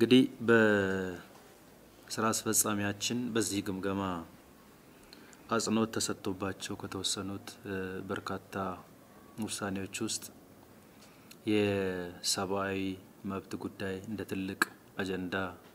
እንግዲህ በስራ አስፈጻሚያችን በዚህ ግምገማ አጽንኦት ተሰጥቶባቸው ከተወሰኑት በርካታ ውሳኔዎች ውስጥ የሰብአዊ መብት ጉዳይ እንደ ትልቅ አጀንዳ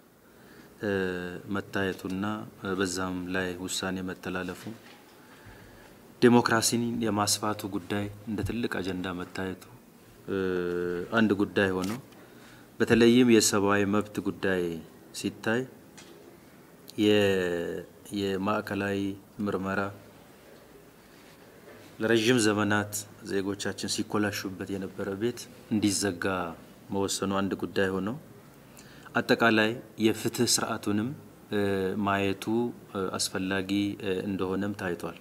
መታየቱና በዛም ላይ ውሳኔ መተላለፉ፣ ዴሞክራሲን የማስፋቱ ጉዳይ እንደ ትልቅ አጀንዳ መታየቱ አንድ ጉዳይ ሆኖ በተለይም የሰብአዊ መብት ጉዳይ ሲታይ የማዕከላዊ ምርመራ ለረዥም ዘመናት ዜጎቻችን ሲኮላሹበት የነበረ ቤት እንዲዘጋ መወሰኑ አንድ ጉዳይ ሆኖ አጠቃላይ የፍትህ ስርዓቱንም ማየቱ አስፈላጊ እንደሆነም ታይቷል።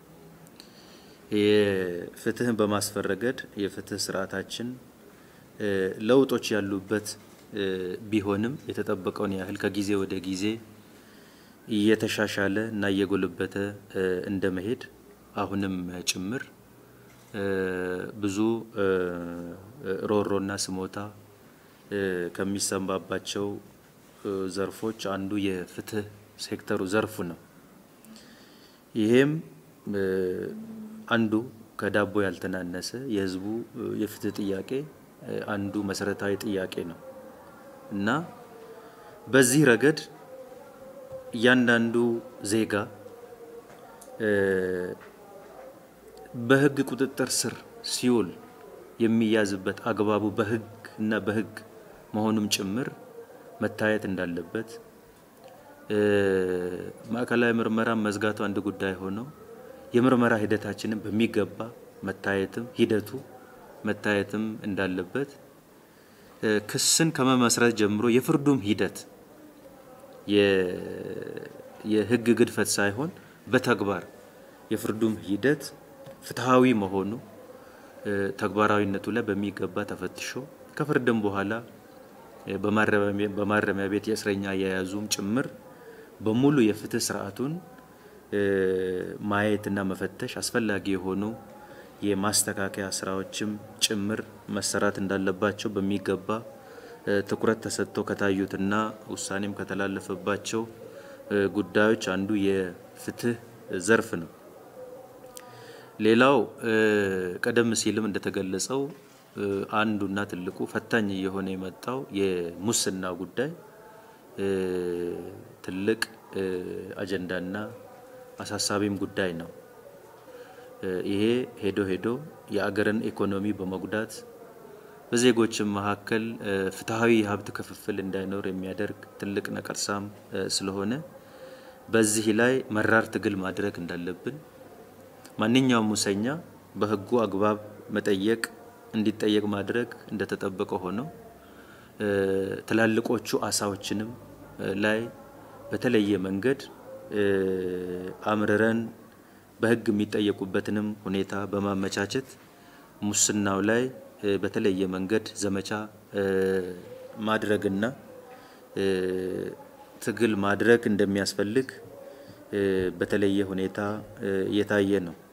የፍትህን በማስፈን ረገድ የፍትህ ስርዓታችን ለውጦች ያሉበት ቢሆንም የተጠበቀውን ያህል ከጊዜ ወደ ጊዜ እየተሻሻለ እና እየጎለበተ እንደመሄድ አሁንም ጭምር ብዙ ሮሮና ስሞታ ከሚሰማባቸው ዘርፎች አንዱ የፍትህ ሴክተሩ ዘርፉ ነው። ይሄም አንዱ ከዳቦ ያልተናነሰ የህዝቡ የፍትህ ጥያቄ አንዱ መሰረታዊ ጥያቄ ነው እና በዚህ ረገድ እያንዳንዱ ዜጋ በህግ ቁጥጥር ስር ሲውል የሚያዝበት አግባቡ በህግ እና በህግ መሆኑም ጭምር መታየት እንዳለበት ማዕከላዊ ምርመራ መዝጋቱ አንድ ጉዳይ ሆኖ የምርመራ ሂደታችንን በሚገባ መታየትም ሂደቱ መታየትም እንዳለበት ክስን ከመመስረት ጀምሮ የፍርዱም ሂደት የህግ ግድፈት ሳይሆን በተግባር የፍርዱም ሂደት ፍትሐዊ መሆኑ ተግባራዊነቱ ላይ በሚገባ ተፈትሾ ከፍርድም በኋላ በማረሚያ ቤት የእስረኛ አያያዙም ጭምር በሙሉ የፍትህ ስርዓቱን ማየትና መፈተሽ አስፈላጊ የሆኑ የማስተካከያ ስራዎችም ጭምር መሰራት እንዳለባቸው በሚገባ ትኩረት ተሰጥቶ ከታዩትና ውሳኔም ከተላለፈባቸው ጉዳዮች አንዱ የፍትህ ዘርፍ ነው። ሌላው ቀደም ሲልም እንደተገለጸው አንዱና ትልቁ ፈታኝ እየሆነ የመጣው የሙስና ጉዳይ ትልቅ አጀንዳና አሳሳቢም ጉዳይ ነው። ይሄ ሄዶ ሄዶ የአገርን ኢኮኖሚ በመጉዳት በዜጎችም መካከል ፍትሐዊ የሀብት ክፍፍል እንዳይኖር የሚያደርግ ትልቅ ነቀርሳም ስለሆነ በዚህ ላይ መራር ትግል ማድረግ እንዳለብን ማንኛውም ሙሰኛ በሕጉ አግባብ መጠየቅ እንዲጠየቅ ማድረግ እንደተጠበቀ ሆኖ ትላልቆቹ አሳዎችንም ላይ በተለየ መንገድ አምርረን በሕግ የሚጠየቁበትንም ሁኔታ በማመቻቸት ሙስናው ላይ በተለየ መንገድ ዘመቻ ማድረግና ትግል ማድረግ እንደሚያስፈልግ በተለየ ሁኔታ እየታየ ነው።